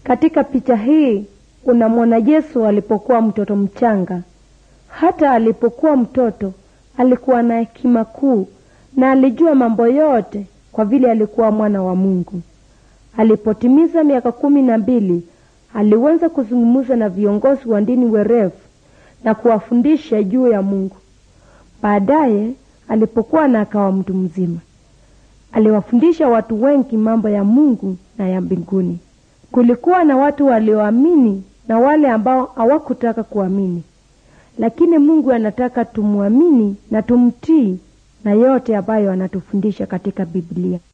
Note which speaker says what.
Speaker 1: Katika picha hii unamwona Yesu alipokuwa mtoto mchanga. Hata alipokuwa mtoto alikuwa na hekima kuu na alijua mambo yote kwa vile alikuwa mwana wa Mungu. Alipotimiza miaka kumi na mbili aliweza kuzungumza na viongozi wa dini werevu na kuwafundisha juu ya Mungu. Baadaye alipokuwa na akawa mtu mzima, aliwafundisha watu wengi mambo ya Mungu na ya mbinguni. Kulikuwa na watu walioamini na wale ambao hawakutaka kuamini, lakini Mungu anataka tumwamini na tumtii na yote ambayo anatufundisha katika Biblia.